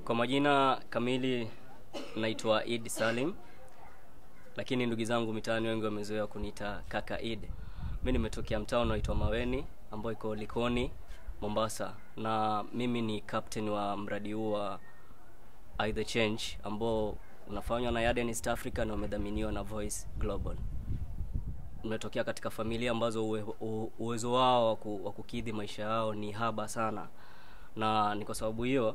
Kwa majina kamili naitwa Id Salim, lakini ndugu zangu mitaani wengi wamezoea kuniita kaka Id. Mimi nimetokea mtaa unaoitwa Maweni ambao iko Likoni, Mombasa, na mimi ni captain wa mradi huu wa I The Change ambao unafanywa na Yarden East Africa na umedhaminiwa na Voice Global. Nimetokea katika familia ambazo uwe, u- uwezo wao wa ku- wa kukidhi maisha yao ni haba sana, na ni kwa sababu hiyo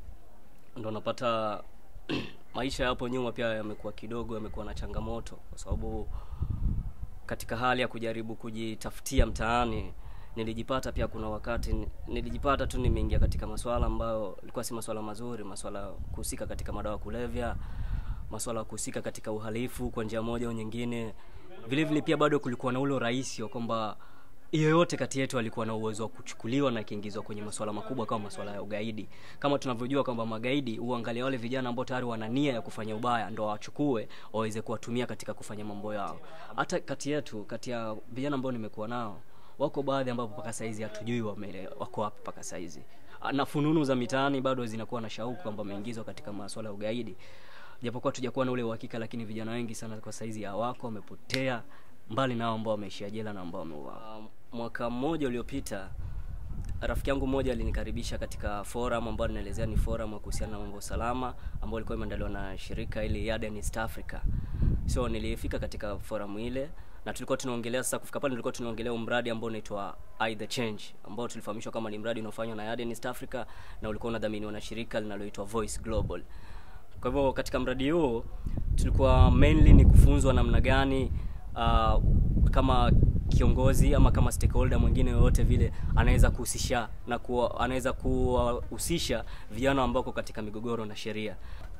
ndo napata maisha yapo nyuma pia yamekuwa kidogo yamekuwa na changamoto kwa sababu katika hali ya kujaribu kujitafutia mtaani nilijipata pia kuna wakati ni- nilijipata tu nimeingia katika masuala ambayo ilikuwa si masuala mazuri masuala ya kuhusika katika madawa ya kulevya masuala ya kuhusika katika uhalifu kwa njia moja au nyingine vile vile pia bado kulikuwa na ule urahisi wa kwamba yeyote kati yetu alikuwa na uwezo wa kuchukuliwa na akiingizwa kwenye masuala makubwa kama masuala ya ugaidi kama tunavyojua kwamba magaidi huangalia wale vijana ambao tayari wana nia ya kufanya ubaya ndo wawachukue waweze kuwatumia katika kufanya mambo yao hata kati yetu kati ya vijana ambao nimekuwa nao wako baadhi ambapo mpaka saizi hatujui wame, wako wapi mpaka saizi na fununu za mitaani bado zinakuwa na shauku kwamba wameingizwa katika masuala ya ugaidi japokuwa tujakuwa na ule uhakika lakini vijana wengi sana kwa saizi hawako wamepotea mbali nao ambao wameishia jela na ambao wameuawa Um, mwaka mmoja uliopita rafiki yangu mmoja alinikaribisha katika forum ambayo ninaelezea ni forum ya kuhusiana na mambo ya usalama ambayo ilikuwa imeandaliwa na shirika ili Yarden East Africa. So nilifika katika forum ile na tulikuwa tunaongelea sasa, kufika pale tulikuwa tunaongelea mradi ambao unaitwa I The Change ambao tulifahamishwa kama ni mradi unaofanywa na Yarden East Africa na ulikuwa unadhaminiwa na shirika linaloitwa Voice Global. Kwa hivyo katika mradi huu tulikuwa mainly ni kufunzwa namna gani uh, kama kiongozi ama kama stakeholder mwingine yoyote vile anaweza kuhusisha na kuwa, anaweza kuwahusisha vijana ambao wako katika migogoro na sheria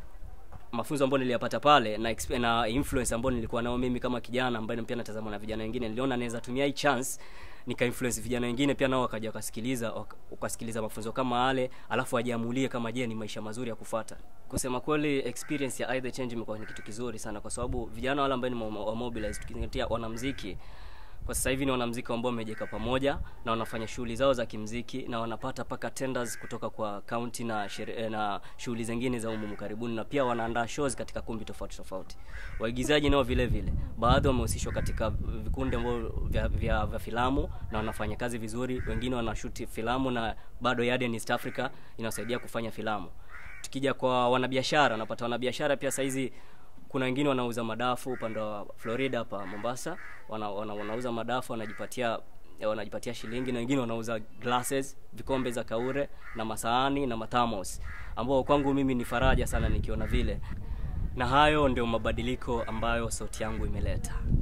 mafunzo ambayo niliyapata pale na, exp- na influence ambayo nilikuwa nao mimi kama kijana ambaye pia natazama na vijana wengine, niliona naweza tumia hii chance nika influence vijana wengine pia nao wakaja wakasikiliza wak- wakasikiliza mafunzo kama yale, alafu wajiamulie kama je, ni maisha mazuri ya kufata. Kusema kweli, experience ya I The Change imekuwa ni kitu kizuri sana, kwa sababu vijana wale ambao ni wa- wa mobilize, tukizingatia wanamuziki kwa sasa hivi ni wanamuziki ambao wamejeka pamoja na wanafanya shughuli zao za kimziki na wanapata paka tenders kutoka kwa county na shere, eh, na shughuli zingine za umumu karibuni, na pia wanaandaa shows katika kumbi tofauti tofauti. Waigizaji nao vile vile, baadhi wamehusishwa katika vikundi ambavyo vya, vya, vya filamu na wanafanya kazi vizuri. Wengine wanashuti filamu na bado Yarden East Africa inawasaidia kufanya filamu. Tukija kwa wanabiashara, napata wanabiashara pia saizi kuna wengine wanauza madafu upande wa Florida hapa Mombasa, wana, wana, wanauza madafu wanajipatia wanajipatia shilingi, na wengine wanauza glasses, vikombe za kaure na masahani na mathamos, ambao kwangu mimi ni faraja sana nikiona vile, na hayo ndio mabadiliko ambayo sauti yangu imeleta.